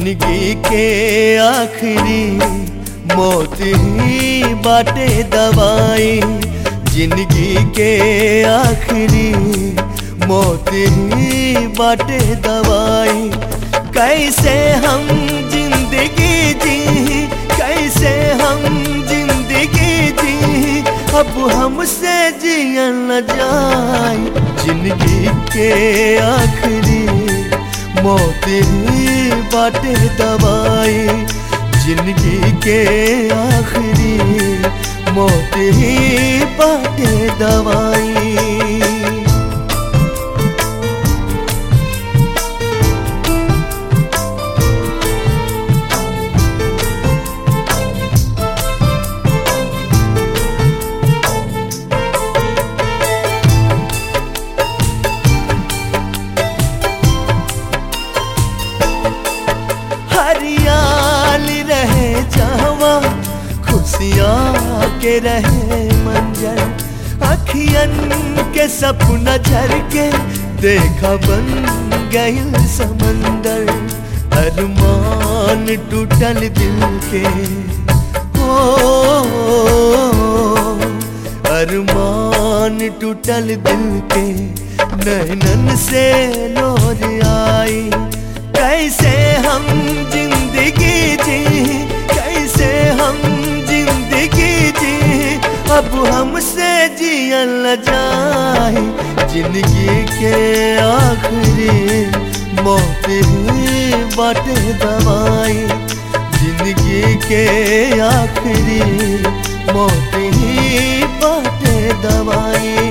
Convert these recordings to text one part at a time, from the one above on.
जिंदगी के आखिरी मौत ही बाटे दवाई जिंदगी के आखिरी मौत ही बाटे दवाई कैसे हम जिंदगी जी कैसे हम जिंदगी जी अब हमसे जिया न जाए जिंदगी के आखिरी मौत ही बाटे दवाई जिंदगी के आखिरी मौत ही बाटे दवाई हरियाली रहे जावा खुशियाँ के रहे मंजर अखियन के सपना झर के देखा बन गई समंदर अरमान टूटल दिल के ओ, अरमान टूटल दिल के नैनन से लोर आई कैसे हम जिंदगी जी कैसे हम जिंदगी जी अब हमसे जिया न जाए जिंदगी के आखिरी मौत ही बाटे दवाई जिंदगी के आखिरी मौत ही बाटे दवाई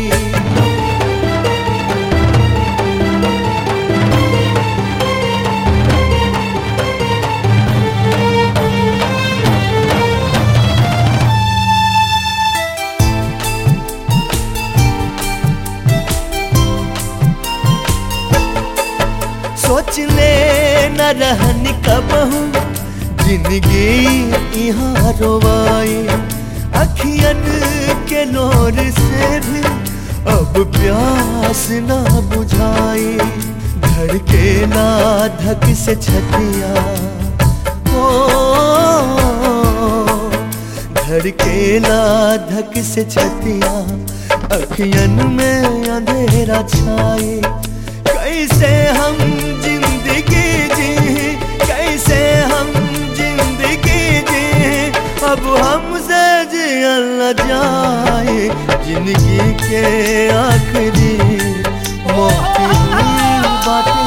सोच ले न रहन कब हूँ जिंदगी यहाँ रोवाई अखियन के लोर से भी अब प्यास ना बुझाई घर के ना धक से छतिया ओ घर के ना धक से छतिया अखियन में अंधेरा छाए कैसे हम जिंदगी जी कैसे हम जिंदगी जी अब हमसे जिया न जाए जिंदगी के आखिरी मौत ही बाटे